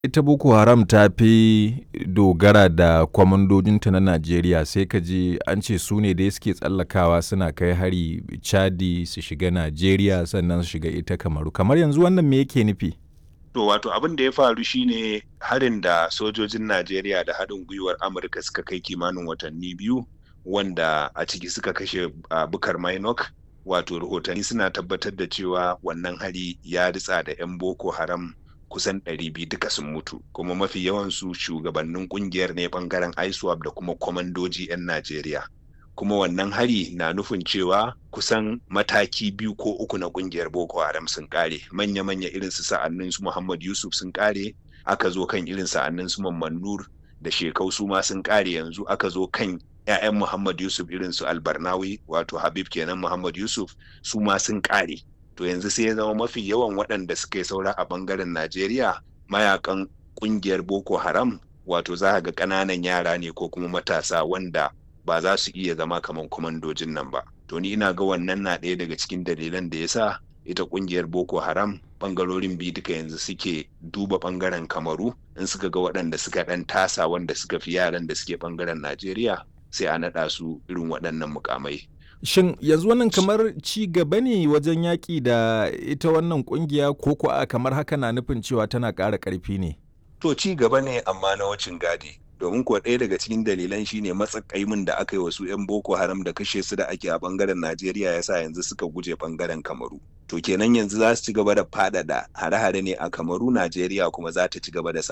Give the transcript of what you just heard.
ita Boko Haram ta fi dogara da kwamandojinta na Najeriya sai ka ji an ce su ne dai suke tsallakawa suna kai hari Chadi su shiga Najeriya sannan su shiga ita Kamaru. Kamar yanzu wannan me yake nufi? To wato abin da ya faru shine harin da sojojin Najeriya da haɗin gwiwar Amurka suka kai kimanin watanni biyu wanda a ciki suka kashe uh, Bukar Mainok wato rahotanni suna tabbatar da cewa wannan hari ya ritsa da 'yan Boko Haram kusan 200 duka sun mutu kuma mafi yawansu shugabannin kungiyar ne bangaren ISWAP da kuma kwamandoji 'yan Najeriya. kuma wannan hari na nufin cewa kusan mataki biyu ko uku na kungiyar Boko Haram sun kare manya-manya irin su sa'annin su Muhammad Yusuf sun kare aka zo kan irin sa'annin su Mamman Nur da Shekau su ma sun kare yanzu aka zo kan 'ya'yan Muhammad Yusuf irin su Albarnawi wato Habib kenan Muhammad Yusuf su ma sun kare to yanzu sai ya zama mafi yawan waɗanda suka yi saura a bangaren Najeriya mayakan kungiyar Boko Haram wato za ga ƙananan yara ne ko kuma matasa wanda ba za su iya zama kamar kwamandojin nan ba to ni ina ga wannan na ɗaya daga cikin dalilan da ya sa ita ƙungiyar boko haram ɓangarorin biyu duka yanzu suke duba ɓangaren kamaru in suka ga waɗanda suka ɗan tasa wanda suka fi yaran da suke ɓangaren najeriya sai a naɗa su irin waɗannan mukamai Shin yanzu wannan kamar ci gaba ne wajen yaƙi da ita wannan ƙungiya ko kuwa kamar haka na nufin cewa tana ƙara ƙarfi ne? To ci gaba ne amma na wacin gadi. domin kuwa ɗaya daga cikin dalilan shine matsakaimin da aka yi wasu 'yan boko haram da kashe su da ake a bangaren najeriya ya sa yanzu suka guje bangaren kamaru to kenan yanzu za su ci gaba da faɗaɗa hare-hare ne a kamaru najeriya kuma za ta ci gaba da